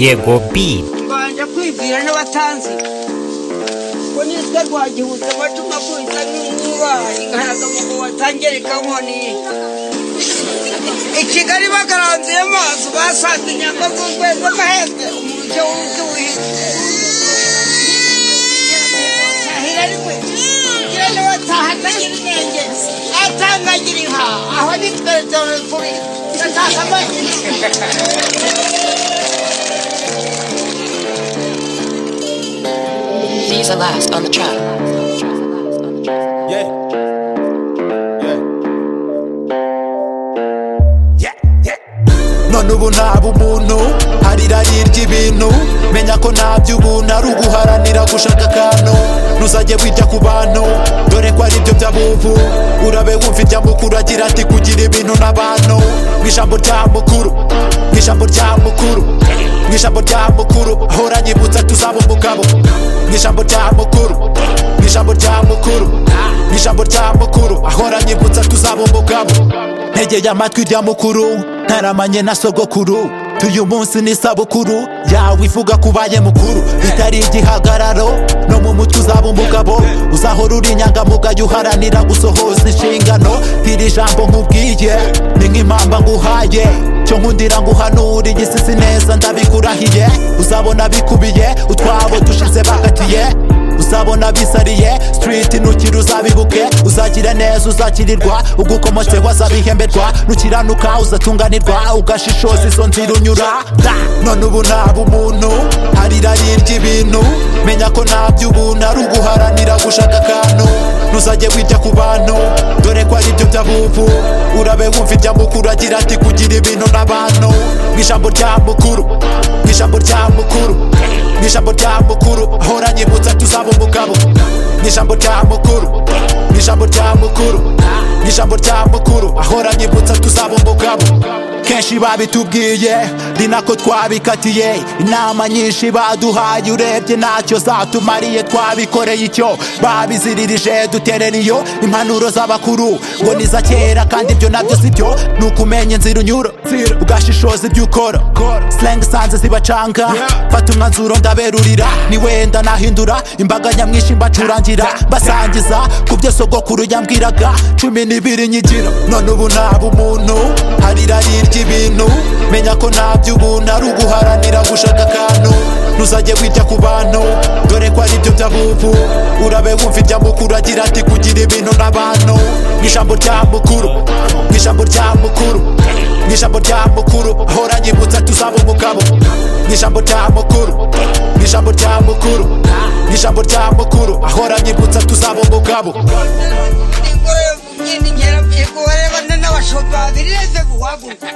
yego bi mbanje kwibwira n'abatanzi ko nitwe rwagihutse amacu nakubita n'inkuba inkaraga mu watangereka nkoni i kigali bagaranzuye amazu basanga inyama z'urwego amahembe umujyi w'undi wihinze atangagira inka aho nitwe turi ndashaka amagi These are last on the track. Yeah. Yeah. Yeah. none ubu ntaba umuntu harira yirya ibintu menya ko nta by'ubuntu ari uguharanira gushaka akantu ntuzajye wita ku bantu dore ko ari byo by'abubu urabe wumva irya mukuru agira ati kugira ibintu n'abantu mu ijambo rya mukuru mu ijambo rya mukuru mu ijambo rya mukuru ahora nyibutsa tuzaba umugabo mu ijambo rya mukuru mu ijambo rya mukuru mu ijambo rya mukuru ahora nyibutsa tuzaba umugabo ntegeye amatwi rya mukuru ntaramanye na sogokuru tuyu munsi ni sabukuru yawe ivuga kubaye mukuru bitari igihagararo no mu mutwe uzaba umugabo uzahora uri inyangamugayo uharanira gusohoza inshingano iri jambo nkubwiye ni nk'impamba nguhaye cyo nkundira nguhanura igisisi neza ndabikurahiye uzabona bikubiye utwabo dushize bakatiye uzabona bisariye street nukiri uzabibuke uzagira neza uzakirirwa ugukomotseho azabihemberwa nukiranuka uzatunganirwa ugashishoza izo nzira unyura Da! none ubu naba umuntu harira yirya ibintu menya ko nta by'ubuntu ari uguharanira gushaka akantu ntuzajye wita ku bantu dore ko ari byo by'abubu urabe wumva ibya mukuru agira ati kugira ibintu n'abantu mu ijambo rya mukuru mu ijambo rya mukuru mu ijambo rya mukuru ahora nyibutsa tuzaba umugabo mu ijambo rya mukuru mu ijambo rya mukuru mu ijambo rya mukuru ahora nyibutsa tuzaba umugabo kenshi babitubwiye ni nako twabikatiye inama nyinshi baduhaye urebye ntacyo zatumariye twabikoreye icyo babiziririje duterera iyo impanuro z'abakuru ngo ni iza kera kandi ibyo nabyo si byo ni ukumenya inzira unyura ugashishoza ibyo ukora sirenga sanze zibacanga fata umwanzuro ndaberurira ni wenda nahindura imbaga nyamwinshi mbacurangira basangiza ku byo sogokuru yambwiraga cumi n'ibiri nyigira none ubu naba umuntu harira yirya ibintu menya ko nta by'ubuntu ari uguharanira gushaka akantu ntuzajye wita ku bantu dore ko ari byo by'abubu urabe wumva ibya mukuru agira ati kugira ibintu n'abantu mu ijambo rya mukuru mu ijambo rya mukuru mu ijambo rya mukuru ahora nyibutsa tuzaba umugabo mu ijambo rya mukuru mu ijambo rya mukuru mu ijambo rya mukuru ahora nyibutsa tuzaba umugabo ingoro yo mu myenda ingera byego wareba n'abashumba birireze guhaguruka